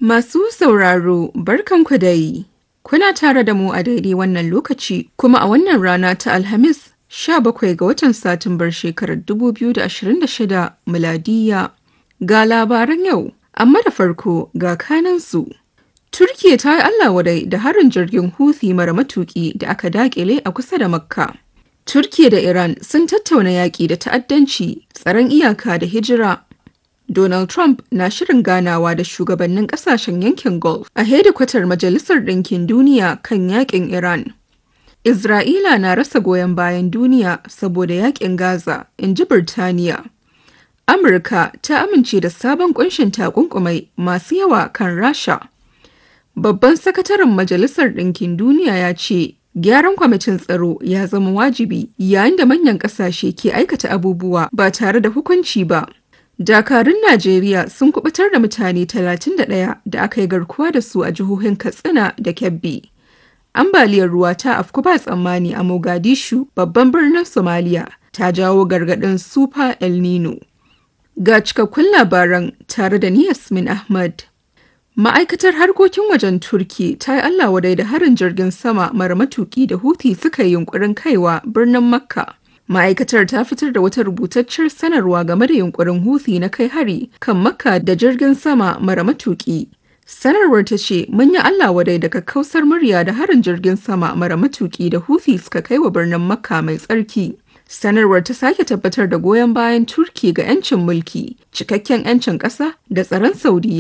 Masu sauraro barkanku dai. Kuna tare da mu a daidai wannan lokaci kuma a wannan rana ta Alhamis 17 ga watan Satumbar shekarar 2026 miladiya. Ga labaran yau, amma da farko ga kanansu. Turkiya ta yi Allah wadai da harin jirgin Houthi mara matuki da aka dakile a kusa da Makka. Turkiya da Iran sun tattauna yaƙi da ta'addanci, tsaron iyaka da hijira. Donald Trump na shirin ganawa da shugabannin kasashen yankin Gulf a hedikwatar Majalisar Ɗinkin Duniya kan yakin Iran. Isra'ila na rasa goyon bayan duniya saboda yakin Gaza, in ji Birtaniya. Amurka ta amince da sabon kunshin takunkumai masu yawa kan Rasha. Babban sakataren Majalisar Ɗinkin Duniya ya ce, Gyaran kwamitin tsaro ya zama wajibi yayin da manyan ƙasashe ke aikata abubuwa ba tare da hukunci ba. Dakarun Najeriya sun kubutar da mutane 31 da aka yi garkuwa da su a jihohin Katsina da Kebbi. Ambaliyar ruwa ta afku ba tsammani a Mogadishu, babban birnin Somalia, ta jawo gargaɗin Super El Nino. Ga cikakkun labaran tare da ni Yasmin Ahmad. Ma'aikatar harkokin wajen Turki ta yi Allah wadai da harin jirgin sama mara matuki da Houthi suka yi yunkurin kaiwa birnin Makka. Ma'aikatar ta fitar da wata rubutacciyar sanarwa game da yunkurin Houthi na kai hari kan Makka da jirgin sama mara matuki. Sanarwar ta ce mun yi Allah wadai daga kausar murya da harin jirgin sama mara matuki da Houthi suka kai wa birnin Makka mai tsarki. Sanarwar ta sake tabbatar da goyon bayan Turki ga 'yancin mulki, cikakken 'yancin ƙasa da tsaron Saudiya.